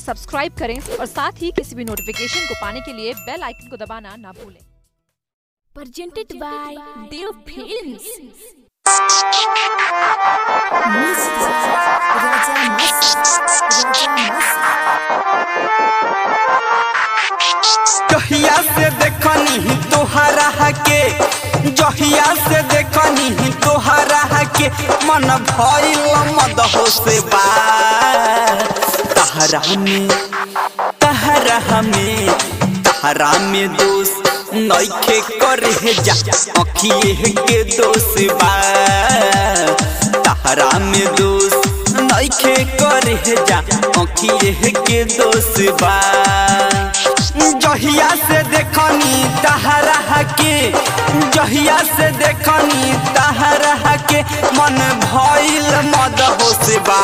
Subscribe करें और साथ ही किसी भी नोटिफिकेशन को पाने के लिए बेल आइकन को दबाना ना भूलें presented by Dev Films. जहिया से देखनी तोहरा के जहिया से देखनी तोहरा के मन भइल मद हो से बा तहरा में तहरा में तहरा में दोष नइखे करे जा अखिए के दोष बा तहरा में दोष नइखे करे जा अखिए के दोष बा जहिया से देखनी तहरा के जहिया से देखनी तहरा के मन भइल मद होसबा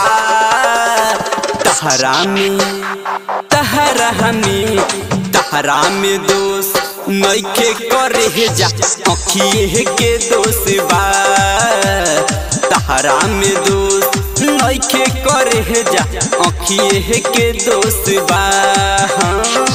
तहरा में तहरा में तहरा में दोष नइखे करे जा अखिए के दोष बा तहरा में दोष नइखे करे जा अखिए के दोष बा हाँ।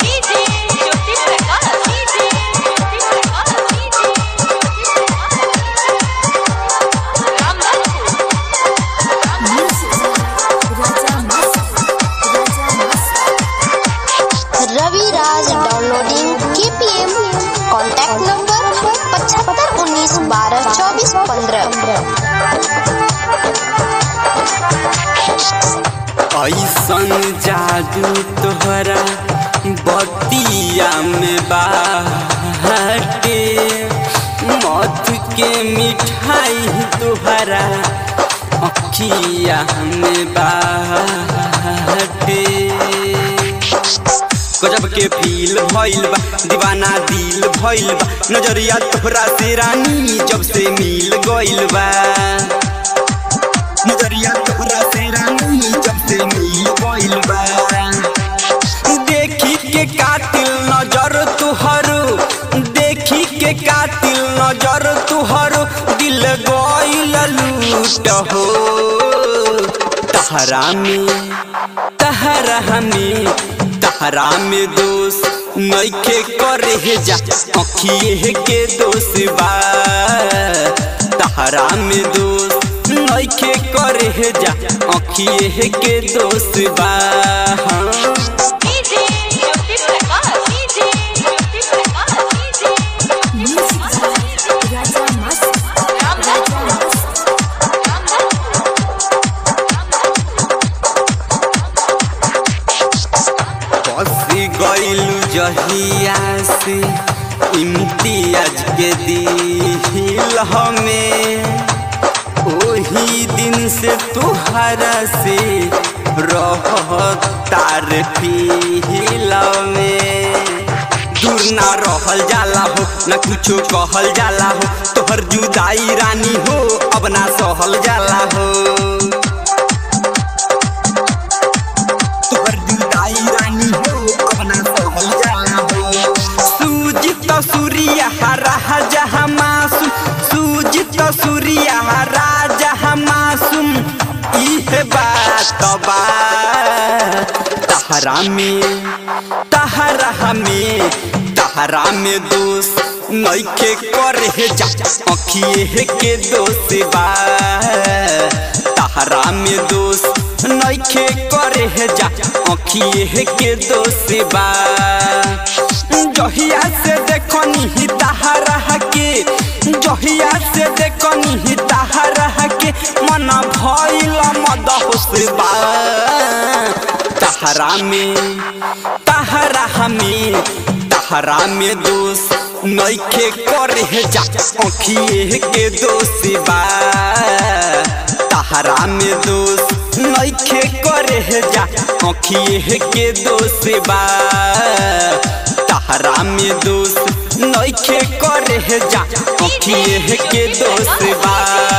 Ravi Raj downloading KPM contact number पचहत्तर उन्नीस बारह चौबीस पंद्रह ऐसन जादू तोहरा बतिया में बाटे मत के मिठाई तोहरा अखिया में बाटे गजब के फील भइल बा दीवाना दिल भइल बा नजरिया तोहरा से रानी जब से मिल गइल बा नजरिया तोहरा से रानी जब से मिल गइल बा देखी के कातिल नजर तुहरो देखी के कातिल नजर तुहरो दिल गइल लूट हो तहरा में तहरा में तहरा में दोष नइखे करे जा अखिए के दोष बा तहरा में दोष नइखे करे जा अखिए के दोष बा हाँ। बसी गइलू जहिया से इम्तियाज के दिल हमें ओही दिन से तुहरा से रहतार फील में दूर ना रहल जाला हो ना कुछो कहल जाला हो तोहर जुदाई रानी हो अब ना सहल जाला हो तोहर जुदाई रानी हो अब ना सहल जाला हो सूजित सूर्य हरा जहाँ मासूम सूजित सूर्य हरा जहाँ मासूम इहे बात बा तहरा में तहरा में तहरा में दोष नइखे करे जा अखिए के दोष बा तहरा में दोष नइखे करे जा अखिए के दोष बा जहिया से देखनी तहरा के जहिया से देखनी तहरा के मन भइल मद होसबा तहरा में तहरा में तहरा में दोष नइखे करे जा अखिए के दोष बा तहरा में दोष नइखे करे जा अखिए के दोष बा तहरा में दोष नइखे करे जा अखिए के दोष बा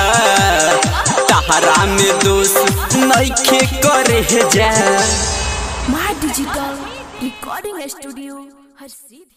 तहरा में दोष नइखे करे जा My Digital Recording Studio, हर सीधी